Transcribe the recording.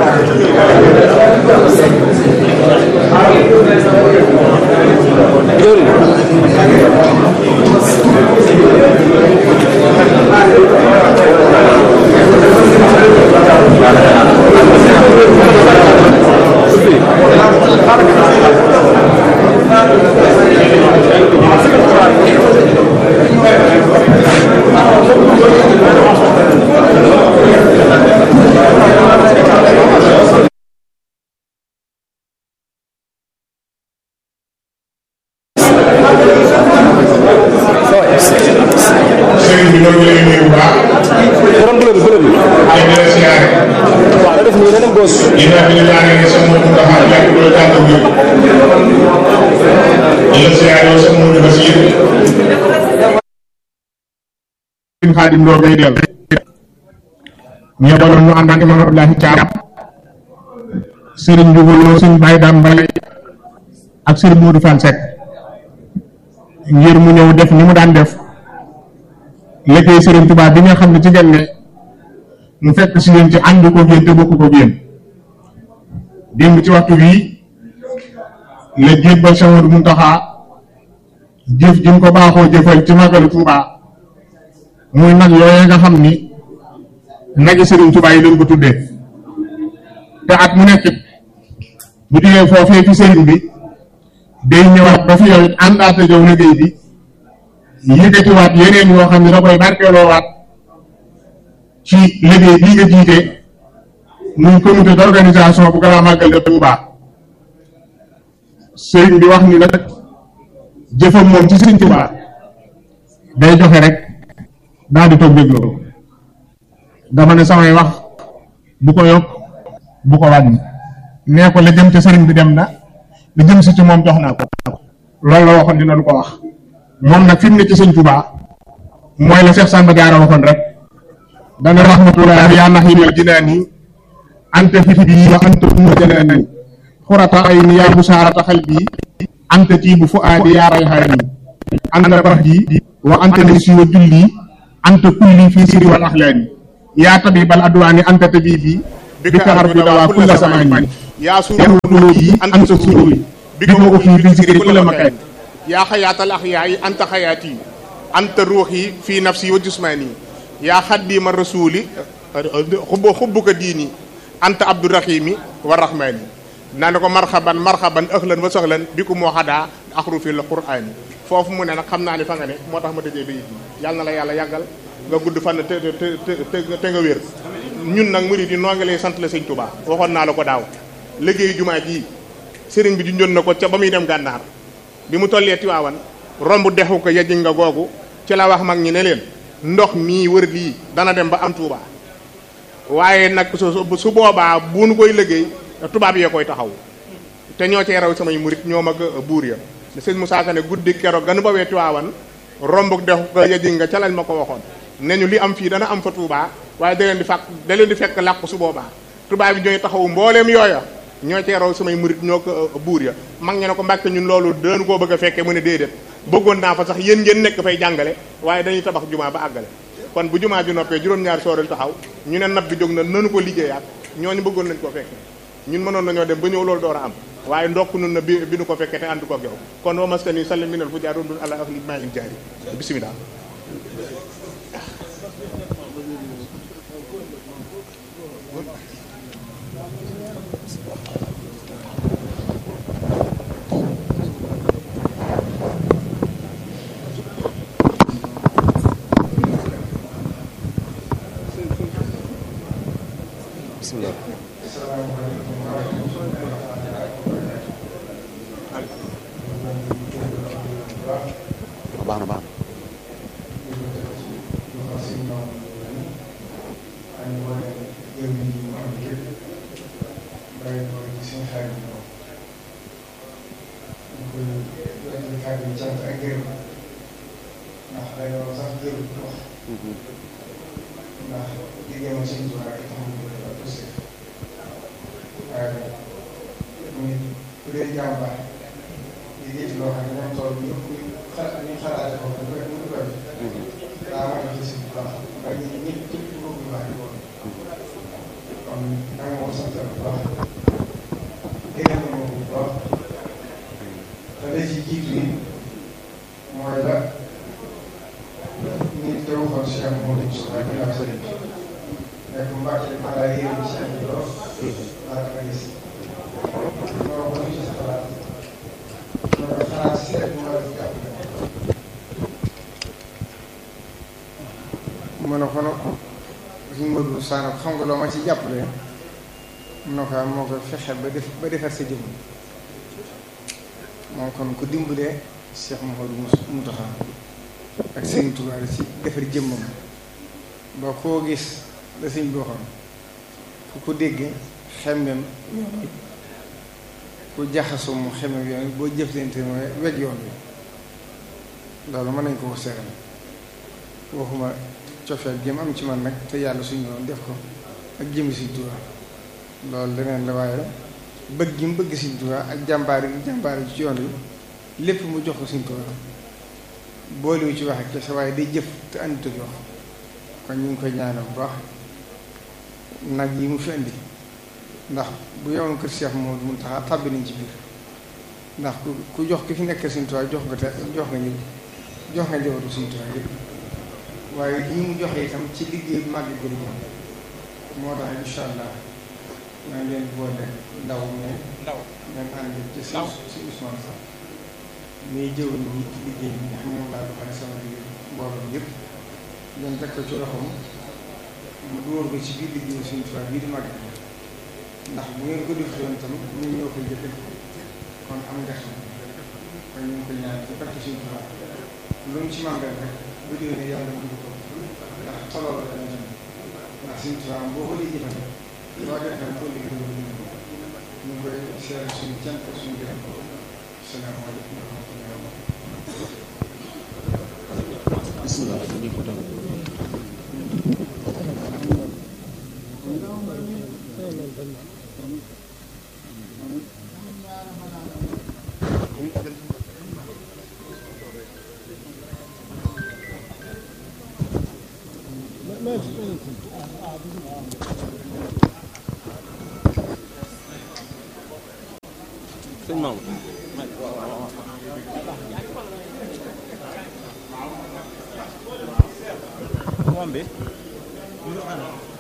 sëriñ bi loolu lay nuyu bu baax. borom bële bi bële bi. ay di la siyaare. waaw da def nii da dem góos. ginnaaw bi ñu laajee ne sama Modou Ndaxa yàgg loolu tànn ak yëpp. di la siyaare yow sama Modou Basiir. sëriñ Xaadim Lo ngay del. ñu yebaloon ñu ànd ak Imam Abdoulahi Thiam. sëriñ Ndiouga Lo sëriñ Baye Dame Mbaye ak sëriñ Modou Fall Seck. ngir mu ñëw def ni mu daan def. liggéey Serigne Touba bi nga xam ne ci ngeen ne mu fekk si yéen ci ànd ko yéen te bokk ko yéen démb ci waxtu bii la jébbal Cheikh Modou Mountakha jëf ji mu ko baaxoo jëfal ci màggalu Touba muy nag yooyee nga xam ni nagi Serigne Touba yi leen ko tuddee te at mu nekk bu jógee foofee fi Serigne bi day ñëwaat ba fi yow it àndaate jow liggéey bi yëkkatiwaat yeneen yoo xam ne da koy barkeeloowaat ci liggéey bii nga jiite muy comité d'organisation bu Grand Magal de Touba sëriñ bi wax ni nag jëfam moom ci sëriñ Touba day joxe rek daal di toog dégloo dama ne samay wax bu ko yokk bu ko wàññi nee ko la jëm ca sëriñ bi dem na la jëm si ci moom jox naa ko loolu la waxoon dina du ko wax moom nag fi mu ne ci sëñ Touba mooy la Cheikh Samba Diarra waxoon rek dana rahmatullah yaa naximal jinaani anta fitbi wa anta umma janaani xurata ay ni yaa busaarata xalbi anta tiibu fu aadi yaa rayhaani anta bardi wa anta nisi wa julli anta kulli fii siri wal axlaani yaa tabibal adwaani anta tabibi bika arbi dawaa kulla samaani yaa suruubi anta sururi bika uxi fi zikri kulla makaani yaa xayaatal axyaay anta xayaati anta ruuxi fii nafsi wa jismaani yaa xaddiima rasuuli xubbu xubbuka diini anta abdurahimi wa rahmaani naa ne ko marxaban marxaban ahlan wa sahlan bi ku moo xadaa axrufi la quraani foofu mu ne nag xam naa ni fa nga ne moo tax ma tëjee bayit yi yàlla na la yàlla yàggal nga gudd fan te te te te nga wér ñun nag murid yi noo ngi lay sant la sëñ Tuubaa waxoon naa la ko daaw liggéeyu jumaa ji sëriñ bi junjoon na ko ca ba muy dem gànnaar bi mu tollee Tiwaawan romb dexu ko yajiñ nga googu ci la wax mag ñi ne leen ndox mii wër lii dana dem ba am Tuuba waaye nag su su boobaa bu nu koy liggéey tubaab yee koy taxaw te ñoo cee raw samay murit ñoo mag buur ya sëñ Moussa Ka ne guddi keroog ganu ba wee Tiwaawan romb dexu ko yajiñ nga ca lañ ma ko waxoon ne ñu li am fii dana am fa Tuuba waaye da leen di fàq da leen di fekk làqu su boobaa tubaab yi ñooy taxaw mbooleem yooya ñoo cee raw samay murit ñoo ko buur ya mag ñe ne ko mbàkke ñun loolu dañu koo bëgg a fekkee mu ne déedéet bëggoon naa fa sax yéen ngeen nekk fay jàngale waaye dañuy tabax jumaa ba àggale kon bu jumaa ji noppee juróom-ñaari sooril taxaw ñu ne nab bi jóg na nanu ko liggéeyaat ñooñu bëggoon nañ ko fekkee ñun mënoon nañoo dem ba ñëw loolu door a am waaye ndokk nun na bi bi nu ko fekkee te ànd ko yow kon wa maskani sallim minal fu jaar dun ala ahli maa in jaari bismillah bismillah baax na baax na ndax liggéey ma sëñ Tuubaa rek tax mu ko def aussi waaye muy bu dee jàmbaar liggéey ci loo xam ne moom tool bi ñëpp ñu xalaat ñu xalaate ko bu ko bu ko daa war a gis bu baax waaye ñun ñëpp ñëpp ñu bëgg lu baax di ko kon nga ko sant bu baax gërëm na bu baax te la ci jiitu yi mooy la nit te waxoon si am moo di suba ginnaaw sëriñ bi nekk mbàcc ma daa yéene si am lool laa ko gis loolu ko ci sa xalaat loolu xalaat si rek moo la jàpp mu ne ko nag suñu Modou Sane xam nga loo ma ci jàppale mun na ko moo ko fexe ba def ba defar sa jëmm moom kon ku dimbalee Cheikh Mouhamadou Mountakha ak seen tubaab ci defar jëmmam ba koo gis la sëñ bi waxoon ku ko dégg xemmem yoon wi ku jaxasoo mu xemmem yoon wi boo jëflante mooy weg yoon wi loolu mën nañ ko ko seeral waxuma cofeel jëm am ci man nag te yàlla suñu doon def ko ak jëmmi Sëñ Tuubaa loolu leneen la waaye bëgg gi mu bëgg Sëñ Tuubaa ak jàmbaar yi jàmbaar yi ci yoon wi lépp mu jox ko Sëñ Tuubaa boolewu ci wax ak kese waaye day jëf te àndut ak wax kon ñu ngi koy ñaanal bu baax nag yi mu fi indi ndax bu yowoon kër Cheikh Mouhamadou Mountakha tàbbi nañ ci biir ndax ku ku jox ki fi nekk Sëñ Tuubaa jox nga te jox nga ñëpp jox nga njabootu Sëñ Tuubaa yëpp waaye lii mu joxe itam ci liggéey bu màgg gën a moo tax incha allah maa ngi leen boole ndaw mais ndaw ngeen ànd ci si si Ousmane Sax muy jëw ni ci liggéey bi nga xam ne moom laa doxale sama liggéey mbooloo yëpp ngeen teg ko ci loxoom mu dugal ko ci biir liggéey suñu tubaab bii di màgg ndax bu ngeen ko defoon itam ñun ñoo koy jëfe kon am nga xam kon ñu ngi koy ñaan ci barke suñu tubaab lu mu ci màggal rek bu déwénee yàlla dugg ko ndax xoloo la dana jëm ndax suñu tubaab boo ko dee jëfandikoo loo def rek boo liggéey loolu ñu ñu ngi koy seere suñu cant ak suñu gërëm salaamaaleykum wa rahmatullahi wa sëñ Maam moom bi